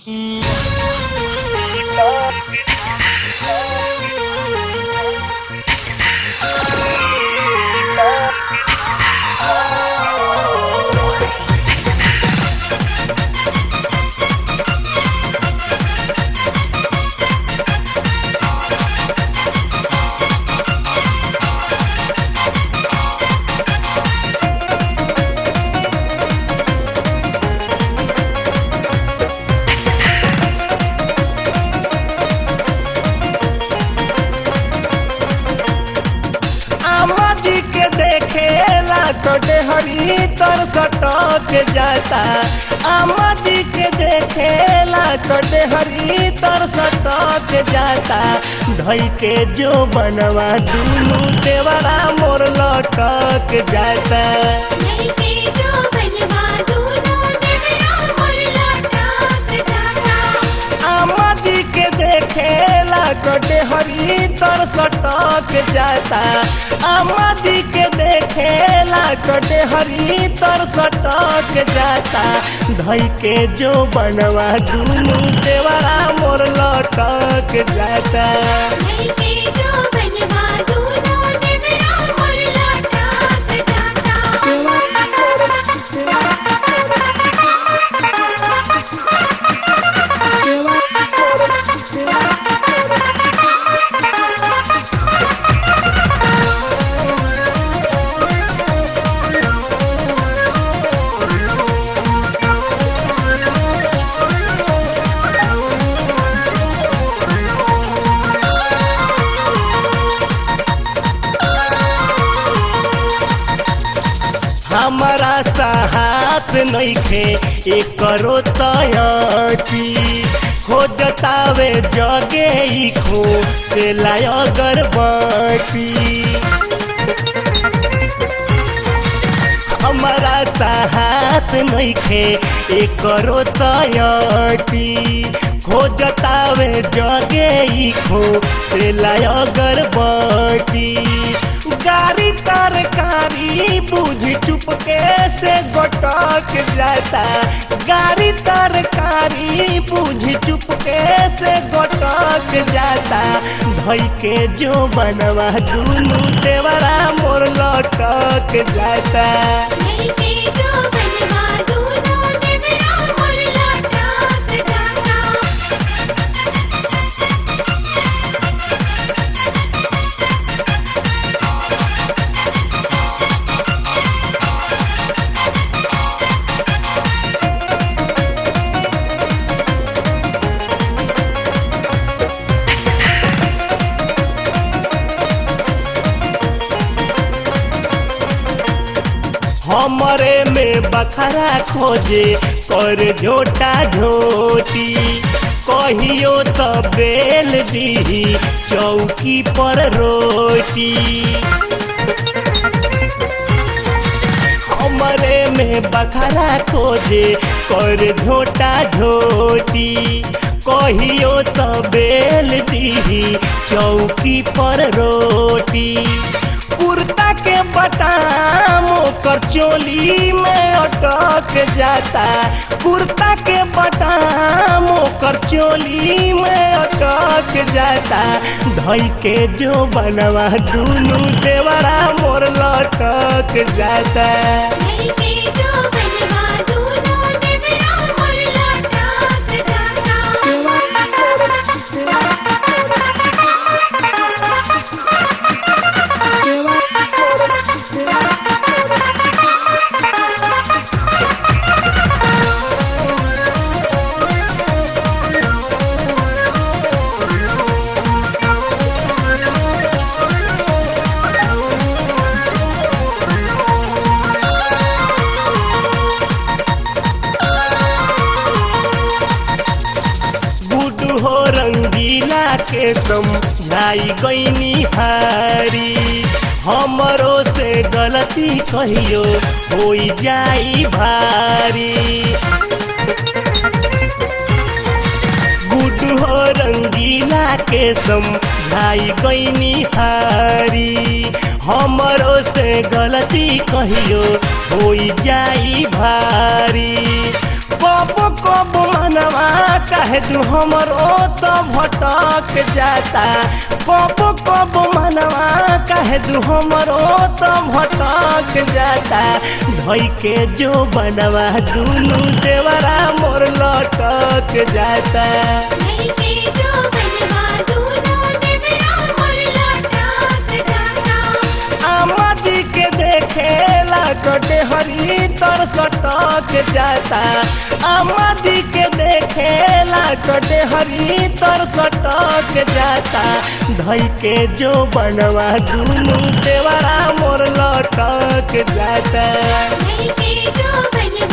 अम्मा जी के देखेला तो डेहरी तर सटक जाता अम्मा जी के देखेला तो डेहरी तर सटक जाता धई के जो बनवा दुनू देवरा मोर लटक जाता लइके जो बनवा दूनो देवरा मोर लटक जाता अम्मा जी के देखेला तो डेहरी तर सटक जाता अम्मा जी के देखेला तो डेहरी तर सटक जाता धई के जो बनवा दुनू देवरा मोर लटक जाता लइके जो बनवा दूनो देवरा मोर लटक हमारा साहस नइखे एक करो तयती हो जतावे जगे ई खो से लाय गर्भवती हमारा साहस नइखे एक करो तयती खो जतावे जगे ई खो से लाय गर्भवती गाड़ी तरकारी बुझ चुपके से गोटक जाता गाड़ी तरकारी बुझ चुपके से गोटक जाता धई के जो बनवा दुनू देवरा मोर लटक जाता लइके जो बनवा दूनो देवरा मोर लटक जाता हमरे में बखरा खोजे कर झोटा झोटी कहियो तो बेल दी चौकी पर रोटी हमरे में बखरा खोजे कर झोटा झोटी कहियो तो बेल दी चौकी पर रोटी कुर्ता के बटाम ओकर चोली में अटक जाता कुर्ता के बटाम ओकर चोली में अटक जाता धई के जो बनवा दुनू देवरा मोर लटक जाता लइके जो बनवा दूनो देवरा मोर लटक गुड हो रंगीला के तुम जाई गईनी हारी हमरो से गलती कहियो हो जाई भारी गुड हो रंगीला के समझाई गईनी हारी हमरो से गलती कहियो हो जाई भारी कब कब मनवा कहे दू हमर ओ तो भटक जाता कबो कबो मनवा कहे दू हमर ओ तो भटक जाता धोई के जो बनवा दुनू देवरा मोर लटक जाता धई के जो बनवा दूनो देवरा मोर लटक जाता आमा जी के देखेला कटे हरी तर सटक जाता आमा जी के देखेला कटे हरी तर सटक जाता धई के जो बनवा दुनू देवरा मोर लटक जाता धई के जो बनवा